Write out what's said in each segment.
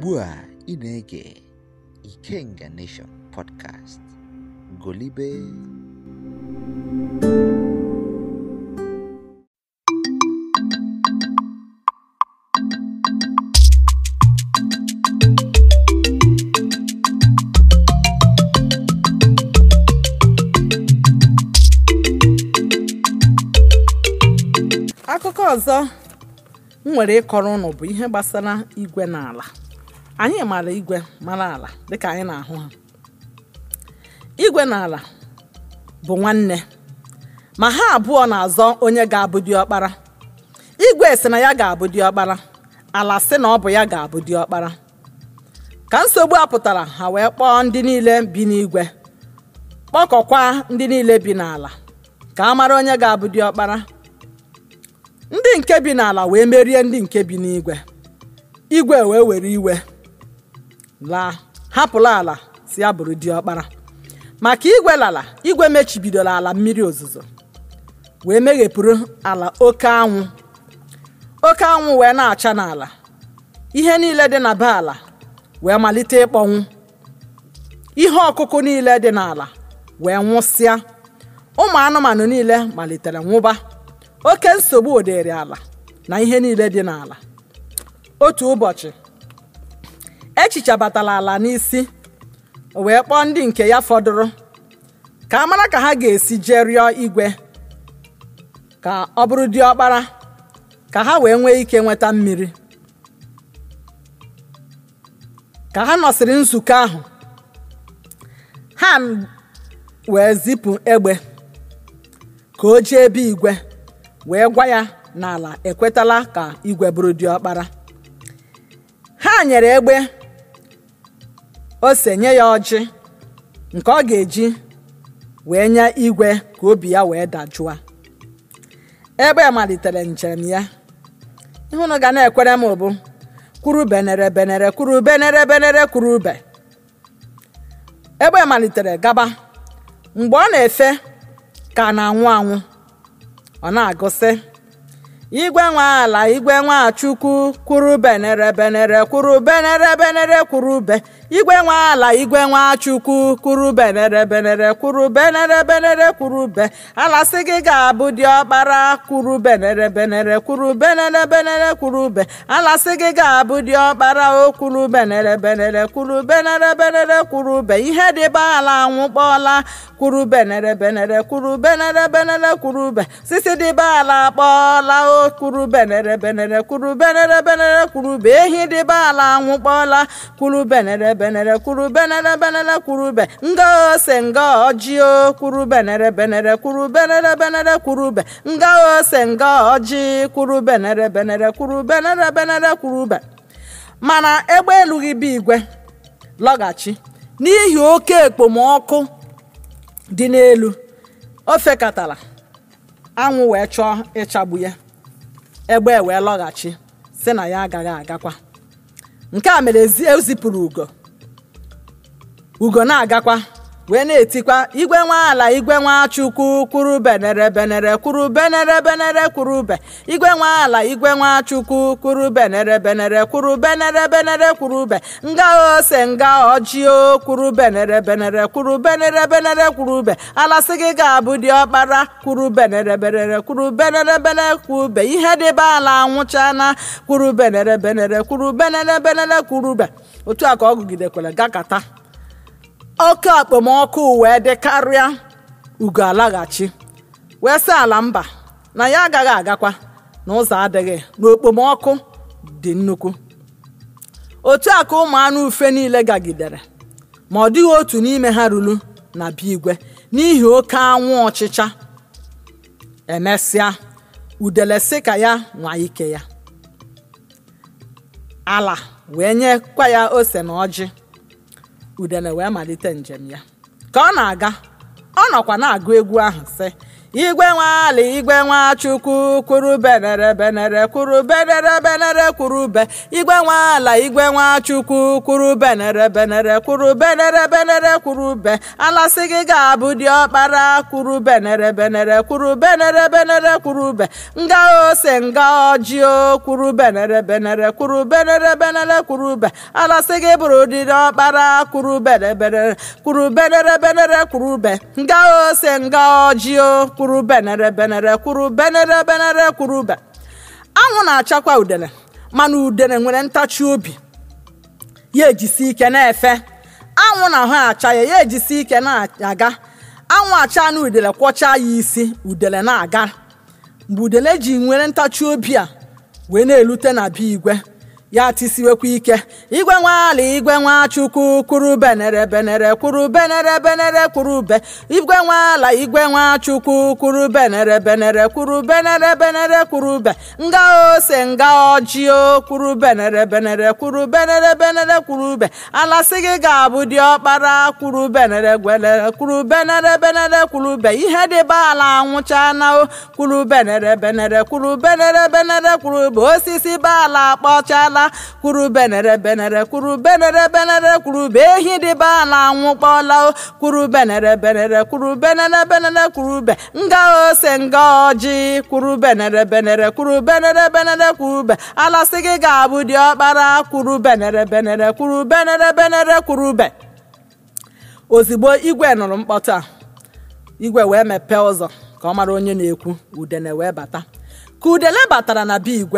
ugbu a ị na-ege Ikenga Nation podcast golibe akụkọ ọzọ m nwere ịkọrọ ụnụ bụ ihe gbasara igwe na ala anyị mara igwe mara ala dịka anyị na-ahụ ha igwe na ala bụ nwanne ma ha abụọ na-azọ onye ga-abụ diọkpara igwe si na ya ga-abụ diọkpara ala sị na ọ bụ ya ga-abụ diọkpara ka nsogbu a pụtara ha wee kpọọ ndị niile bi n'igwe kpọkọkwa ndị niile bi n'ala ka a mara onye ga-abụ diọkpara ndị nke bi n'ala wee merie ndị nke bi n'igwe igwe wee were iwe laa hapụla ala si ya bụrụ diọkpara maka igwe lala igwe mechibidoro ala mmiri ozuzo wee meghepụrụ ala oke anwụ oke anwụ wee na-acha n'ala ihe niile dị na be ala wee malite ịkpọnwụ ihe ọkụkụ niile dị n'ala wee nwụsịa ụmụ anụmanụ niile malitere nwụba oke nsogbu dịrị ala na ihe niile dị n'ala otu ụbọchị echicha batara ala n'isi o wee kpọọ ndị nke ya fọdụrụ ka a mara ka ha ga-esi jee rịọ igwe ka ọ bụrụ diọkpara ka ha wee nwee ike nweta mmiri ka ha nọsịrị nzukọ ahụ ha wee zipụ egbe ka o jee ebe igwe wee gwa ya n'ala ekwetala ka igwe bụrụ diọkpara ha nyere egbe ose nye ya ọjị nke ọ ga-eji wee nye igwe ka obi ya wee dajụa egbe malitere njem ya ịhụnụ ga na-ekwere m bụ kwuru benere benere kwuru benere benere kwuru ube egbe malitere gaba mgbe ọ na-efe ka na-anwụ anwụ ọ na-agụsị igwe nwe ala igwe nwe chukwu kwuru benere benere kwuru benere benere kwuru ube igwe nwe ala igwe nwe chukwu kwuru benere benere kwuru benere benere kwuru ube ala sị gị ga-abụ diọkpara kwuru benere benere kwuru benere benere kwuru ube ala sị gị ga-abụ diọkpara o kwuru benere benere kwuru benere benere kwuru ube ihe dịba ala anwụkpọọla kwuru benere benere kwuru benere benere kwuru ube sisi dịba ala akpọọla o kwuru benere benere kwuru benere benere kwuru ube ehi dịba ala anwụkpọọla kwuru benere benere kwuru benere benere kwuru ube nga ose nga ọjị o kwuru benere benere kwuru benere benere kwuru ube nga ose nga ọjị kwuru benere benere kwuru benere benere kwuru ube mana egbe elughị bụ igwe lọghachi n'ihi oke ekpomọkụ dị n'elu o fekatara anwụ wee chọọ ịchagbu ya egbe wee lọghachi si na ya agaghị agakwa nke a mere ezipụrụ ugo ugo na-agakwa wee na-etikwa igwe nwa ala igwe nwa chukwu kwuru benere benere kwuru benere benere kwuru ube igwe nwa ala igwe nwa chukwu kwuru benere benere kwuru benere benere kwuru ube nga ose nga ọjị o kwuru benere benere kwuru benere benere kwuru ube ala sị gị ga-abụ diọkpara kwuru benere benere kwuru benere benere kwuru ube ihe dịba ala anwụchana kwuru benere benere kwuru benere benere kwuru ube otu a ka ọ gụgidekwara gakata oke okpomọkụ wee dị karịa ugo alaghachi wee sị ala mba na ya agaghị agakwa na ụzọ adịghị na okpomọkụ dị nnukwu otu a ka ụmụ anụ ufe niile gagidere ma ọ dịghị otu n'ime ha ruru na be igwe n'ihi oke anwụ ọchịcha emesịa udele sị ka ya nwa ike ya ala wee nyekwa ya ose na ọjị udele wee malite njem ya ka ọ na-aga ọ nọkwa na-agụ egwu ahụ sị igwe nwala igwe nwachukwu kwuru benere benere kwuru benere benere kwuru be igwe nwala igwe nwachukwu kwuru benere benere kwuru benere benere kwuru be alasị gị ga-abụ dị ọkpara kwuru benere benere kwuru benere benere kwuru be nga ose nga ọjị o kwuru benere benere kwuru benere benere kwuru be alasị gị bụrụ dị ọkpara kwuru benere benere kwuru benere benere kwuru be nga ose nga ọjị o kwuru benere benere kwuru benere benere kwuru be anwụ na-achakwa udele mana udele nwere ntachi obi ya ejisi ike na-efe anwụ na ahụ acha ya ya ejisi ike na-aga anwụ acha na udele kwọchaa ya isi udele na-aga mgbe udele ji nwere ntachi obi a wee na-elute na be igwe ya tisiwekwa ike igwe nwala igwe nwachukwu kwuru benere benere kwuru benere benere kwuru be igwe nwala igwe nwachukwu kwuru benere benere kwuru benere benere kwuru be nga ose nga ọjị o kwuru benere benere kwuru benere benere kwuru be alasị gị ga-abụ dị ọkpara kwuru benere gwelere kwuru benere benere kwuru be ihe dịba ala anwụcha na o kwuru benere benere kwuru benere benere kwuru be osisi baala akpọchala kwuru benere benere kwuru benere benere kwuru be ehi dịba ala anwụkpọla o kwuru benere benere kwuru benere benere kwuru be nga ose nga ọjị kwuru benere benere kwuru benere benere kwuru be alasị gị ga-abụ dị ọkpara kwuru benere benere kwuru benere benere kwuru be ozigbo igwe nụrụ mkpọtụ a igwe wee mepee ụzọ ka ọ mara onye na-ekwu udene wee bata ka udele batara na be igwe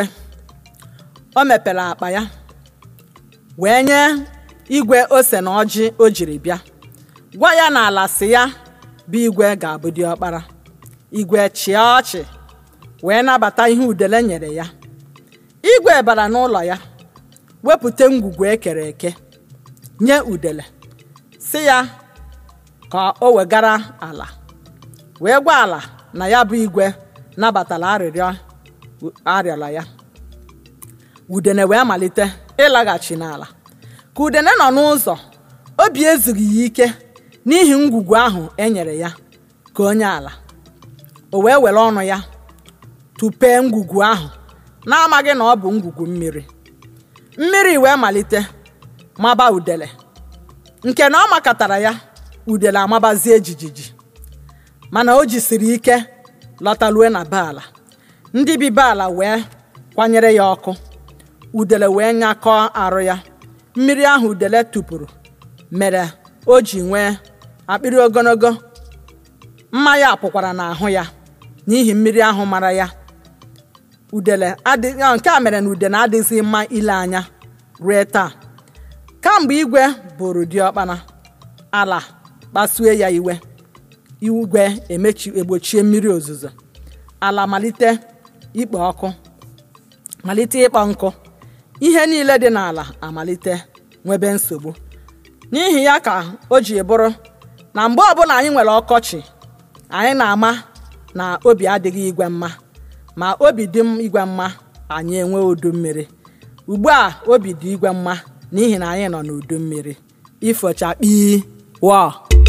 o mepere akpa ya wee nye igwe ose na ọjị o jiri bịa gwa ya na ala si ya bụ igwe ga-abụ dị ọkpara igwe chịa ọchị wee nabata ihe udele nyere ya igwe bara n'ụlọ ya wepụta ngwugwu ekere eke nye udele si ya ka o wegara ala wee gwa ala na ya bụ igwe nabatara arịrịọ arịọla ya udene wee malite ịlaghachi n'ala ka udene nọ n'ụzọ obi ezughị ya ike n'ihi ngwugwu ahụ e nyere ya ka onye ala o wee were ọnụ ya tụpee ngwugwu ahụ na-amaghị na ọ bụ ngwugwu mmiri mmiri wee malite maba udele nke na ọ makatara ya udele amabazie jijiji mana o jisiri ike lọtalue na be ala ndị bi be ala wee kwanyere ya ọkụ udele wee nyakọọ arụ ya mmiri ahụ udele tụpụrụ mere o ji nwee akpịrị ogologo mma ya pụkwara n'ahụ ya n'ihi mmiri ahụ mara ya udele nke a mere na udele adịghịzi mma ile anya ruo taa kamgbe igwe bụrụ diọkpara ala kpasue ya iwe igwe emechi egbochie mmiri ozuzo ala malite ikpo ọkụ malite ịkpọ nkụ ihe niile dị n'ala amalite nwebe nsogbu n'ihi ya ka o ji bụrụ na mgbe ọbụla anyị nwere ọkọchị anyị na-ama na obi adịghị igwe mma ma obi dị igwe mma anyị enwe udu mmiri ugbu a obi dị igwe mma n'ihi na anyị nọ n'udu mmiri ifochakpi wọ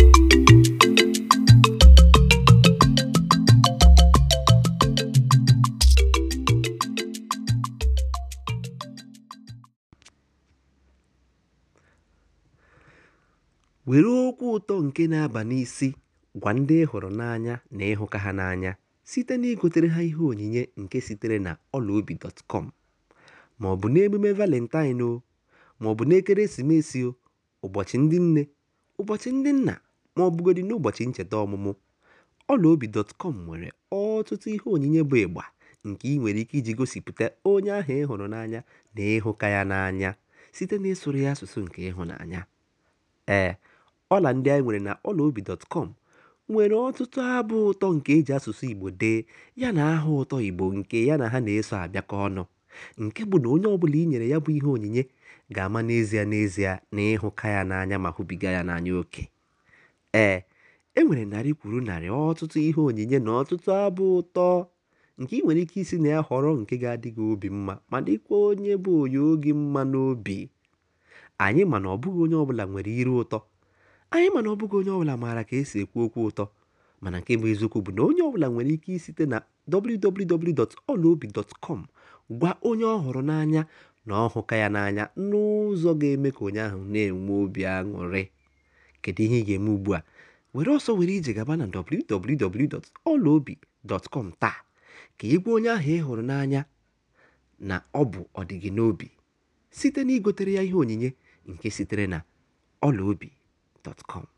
were okwu ụtọ nke na-aba n'isi gwa ndị ị hụrụ n'anya na ịhụka ha n'anya site na igotere ha ihe onyinye nke sitere na ọlaobi.com ma ọ bụ n'emume valentine o ma ọ bụ n'ekeresimesi o ụbọchị ndị nne ụbọchị ndị nna ma ọ bụgodị n'ụbọchị ncheta ọmụmụ ọlaobi.com nwere ọtụtụ ihe onyinye bụ ịgba nke ị nwere ike iji gosipụta onye ahụ ị hụrụ n'anya na ịhụka ya n'anya site na ịsụrụ ya asụsụ nke ịhụnanya ee ọla ndị anyị nwere na ọlaobi.com nwere ọtụtụ abụ ụtọ nke eji asụsụ igbo dee ya na aha ụtọ igbo nke ya na ha na-eso abịakọ ọnụ nke bụ na onye ọbụla i nyere ya bụ ihe onyinye ga-ama n'ezie n'ezie na ịhụka ya n'anya ma hụbiga ya n'anya oke ee e nwere narị kwuru narị ọtụtụ ihe onyinye na ọtụtụ abụ ụtọ nke ị nwere ike isi na ya họrọ nke ga-adị gị obi mma ma dịkwa onye bụ onye oge mma n'obi anyị ma na ọ bụghị onye ọbụla nwere iru ụtọ anyị ma na ọ bụghị onye ọbụla maara ka esi ekwu okwu ụtọ mana nke bụ eziokwu bụ na onye ọbụla nwere ike isite na www.olaobi.com gwa onye ọ hụrụ n'anya na ọ hụka ya n'anya n'ụzọ ga-eme ka onye ahụ na-enwe obi aṅụrị kedu ihe ị ga-eme ugbu a were ọsọ were ije gaba na www.olaobi.com taa ka ị gwa onye ahụ ị hụrụ n'anya na ọ bụ ọdịgị n'obi site na igotere ya ihe onyinye nke sitere na ọlaobi.com